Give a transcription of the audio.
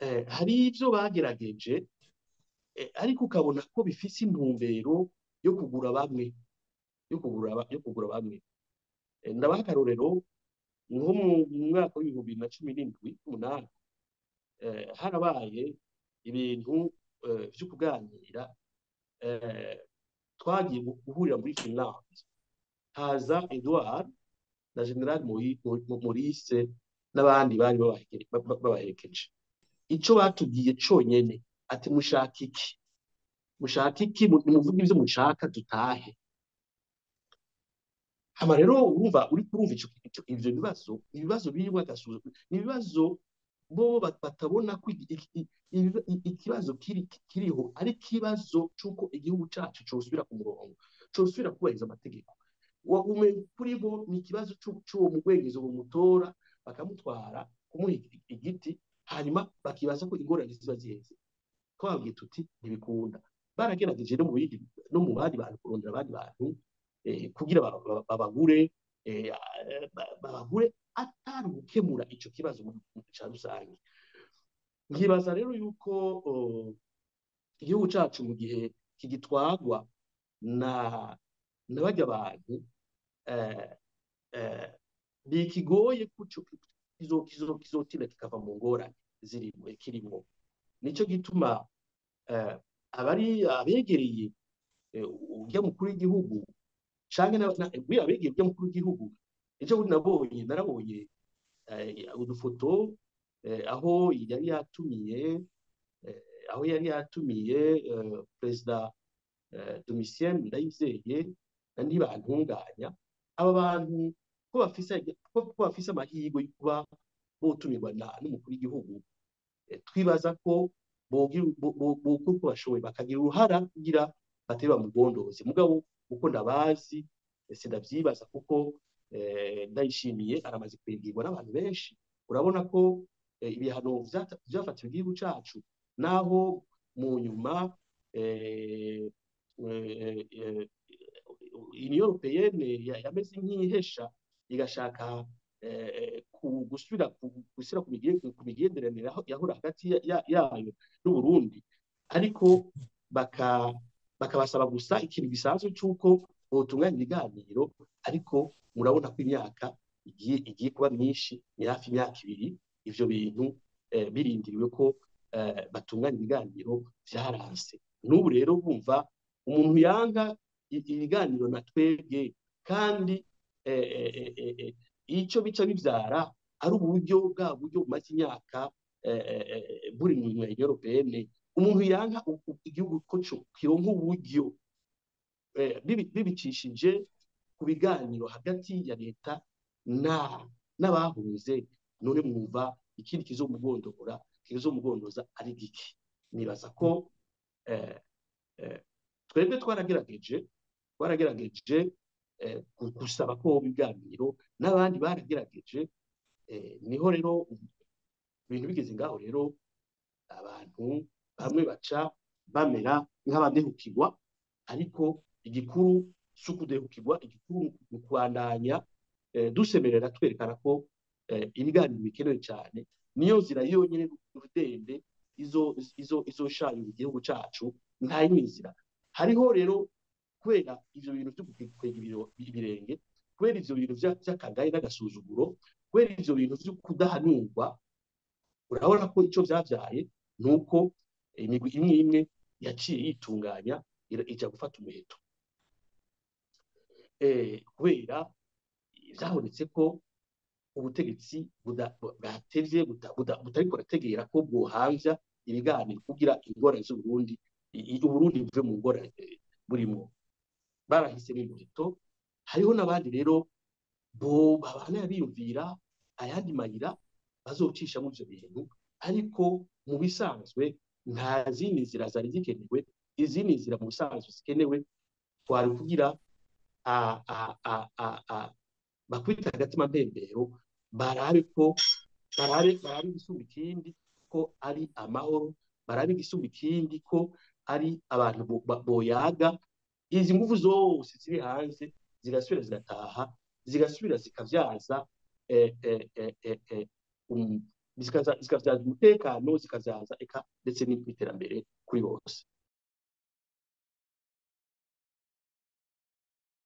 eh, hari ivyo bagerageje eh, ariko ukabona ko bifise intumbero yo kugura bamwe yo kugura ba- yo kugura bamwe Eh, ndabaha akarorero nko mu mu mwaka w'ibihumbi bibiri na cumi n'indwi umunani eh, harabaye ibintu eh, vyo kuganira eh, twagiye gu- guhurira muri Finland haza Edouard na General Moi- Mo- Mo- Maurice n'abandi bari babaheke- ba- ba- babaherekeje ico batubwiye conyene ati mushaka iki mushaka iki Mu- nimuvuge ivyo mushaka dutahe hama rero urumva uri kurumva ico ico- ivyo bibazo ibibazo birimwo agasuzuguro ni ibibazo bo bat- batabona ko iki- iki- iki- iki- ikibazo kiri kiriho ari ikibazo c'uko igihugu cacu cosubira ku murongo cosubira kubahiriza amategeko wagume kuri bo ni ikibazo c'u- c'uwo mugwengezo bumutora bakamutwara kumuha igi- igiti hanyuma bakibaza ko ingorane ziba ziheze twababwiye tuti ntibikunda baragerageje no mu bindi no mu bandi bantu kurondera abandi bantu eh, kugira ba- ba- babagure eh, ba- babagure atari gukemura ico kibazo mu mu ca rusange nkibaza rero yuko oh, igihugu cacu mu gihe kigitwagwa na na barya bantu eh, eh, bikigoye kuco kizo- kizo- kizotinda kikava mu ngorane zirimo kirimo nico gituma eh, abari abegereye eh, urya mukuru w'igihugu canke na- na- we abegereye urya mukuru w'igihugu ejo bundi nabonye narabonye eh, udufoto eh, aho yari yatumiye eh, aho yari yatumiye eh, perezida eh, Domitien Ndayizeye na ntibantunganya aba bantu ko bafise ko ko bafise amahirwe yo kuba botumirwa na n'umukuru w'igihugu eh, twibaza ko bogira bo- bo- bokora uko bashoboye bakagira uruhara kugira batebe bamugondoze mugabo uko ndabazi eh, sindavyibaza kuko eh, ndayishimiye aramaze kwegirwa n'abantu benshi urabona ko eh, ibihano vyata- vyafatiwe igihugu cacu naho mu nyuma eh, eh, eh, Union Européenne ya- yameze nk'ihesha igashaka eh, ku- gusubira ku- gushyira ku mige- ku migenderanire aho- yahora hagati ya- ya- yayo n'Uburundi ariko baka bakabasaba gusa ikintu gisanzwe cy'uko botunganya ibiganiro ariko murabona ko imyaka igiye igiye kuba myinshi ni hafi imyaka ibiri ivyo bintu eh, birindiriwe ko eh, batunganya ibiganiro vyaranse n'ubu rero bumva umuntu yanga i- ibiganiro na twebwe kandi eh, eh, eh, eh, ico bica bivyara ari uburyo bwa buryo bumaze imyaka eh, eh, eh, buri mu Union Européenne umuntu yanka u- u- igihugu ko co kironka uburyo eh, bibi- bibicishije ku biganiro hagati ya leta na n'abahunze none mwumva ikindi kizomugondora kizomugondoza ari giki nibaza ko eh, eh, twebwe twaragerageje twaragerageje eh, gu- gusaba ko hoba ibiganiro n'abandi baragerageje eh, niho rero ibintu bigeze ngaho rero abantu bamwe baca bamera nk'abadehukirwa ariko igikuru si ukudehukirwa igikuru ni ukubandanya eh, dusemerera twerekana ko eh, ibiganiro bikenewe cyane niyo nzira yonyine rudende izo izo izoshayura igihugu cacu nta yindi nzira hariho rero kubera ivyo bintu vyo gukwega ibiro- ibirenge kubera ivyo bintu vya- vy'akagaye n'agasuzuguro kubera ivyo bintu vyo kudahanurwa urabona ko ico vyavyaye ni uko imigwi imwe imwe yaciye yitunganya ira- ija gufata umuheto eh, kubera vyabonetse ko ubutegetsi buda- bwatevye buta- buta- butariko burategera ko bwohamvya ibiganiro kugira ingorane z'Uburundi i- i- Uburundi buve mu ngorane eh, burimwo barahisemo umuheto hariho n'abandi rero bo babana biyumvira ayandi mayira bazocishamo ivyo bintu ariko mu bisanzwe nta zindi nzira zari zikenewe izindi nzira mu bisanzwe zikenewe twari kugira a- a- a- a- a- bakwita agatima mpembero barabe ko barabe barabe igisumba ikindi ko ari amahoro barabe igisumba ikindi ko ari abantu bo- ba- boyaga izi nguvu zose ziri hanze zigasubira zigataha zigasubira zikavyaza eh, eh, eh, eh, eh, um- zikabyaza umutekano zikabyaza eka ndetse n'iterambere kuri bose